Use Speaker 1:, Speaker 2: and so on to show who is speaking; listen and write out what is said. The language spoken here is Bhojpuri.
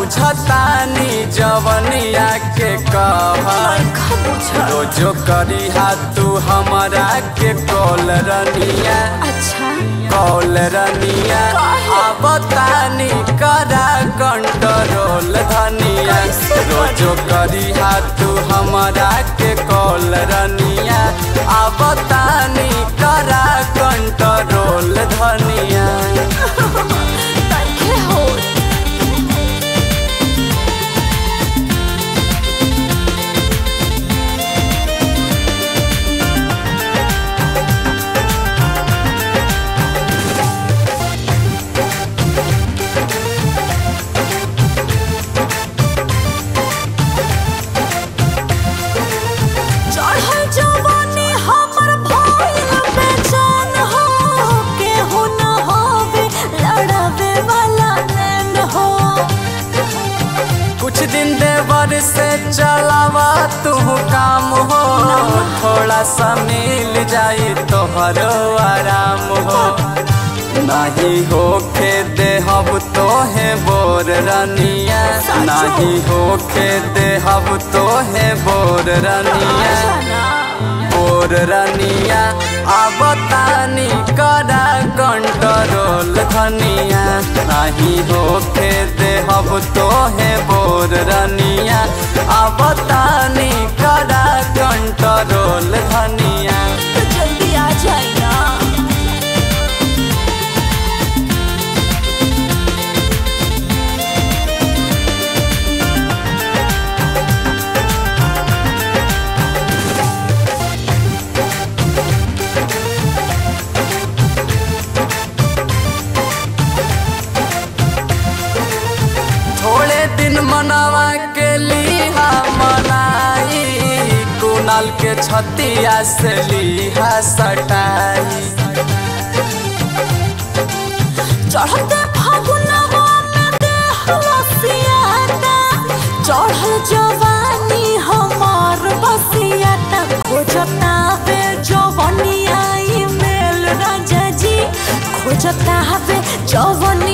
Speaker 1: बुझतानी जवनिया के कहर रोजो करी हाथ तू हमारा के कॉल रनिया
Speaker 2: अच्छा
Speaker 1: कॉल रनिया अब तानी करा कंट्रोल धनिया रोजो करी हाथ तू हमारा के कॉल रनिया अब तानी करा कंट्रोल धनिया
Speaker 2: तनखे हो चढ़ल जवानी हमर भइल बेचैन हो केहू न होवे लड़ावे वाला नैन हो
Speaker 1: कुछ दिन देवर से चलावा तू काम हो थोड़ा सा मिल जाई तोहरो आराम हो नहीं होखे देहब तोहे बोर रनिया नहीं होखे देहब तोहे बोर रनिया बोर रनिया अब तानी करा कंट्रोल धनिया नहीं होखे देहब तोहे बोर रनिया अब तानी करा कंट्रोल धनिया
Speaker 2: तो जल्दी आ जाए ना
Speaker 1: थोड़े दिन मनावा के लिहा मनाई कुनाल के छतिया से लिहा सटाई
Speaker 2: चढ़ते फागुनवा में देह लसियाता चढ़ल जवानी हमार बसियाता खोजता वे जवनिया ई मेल राजा जी खोजता वे जवनिया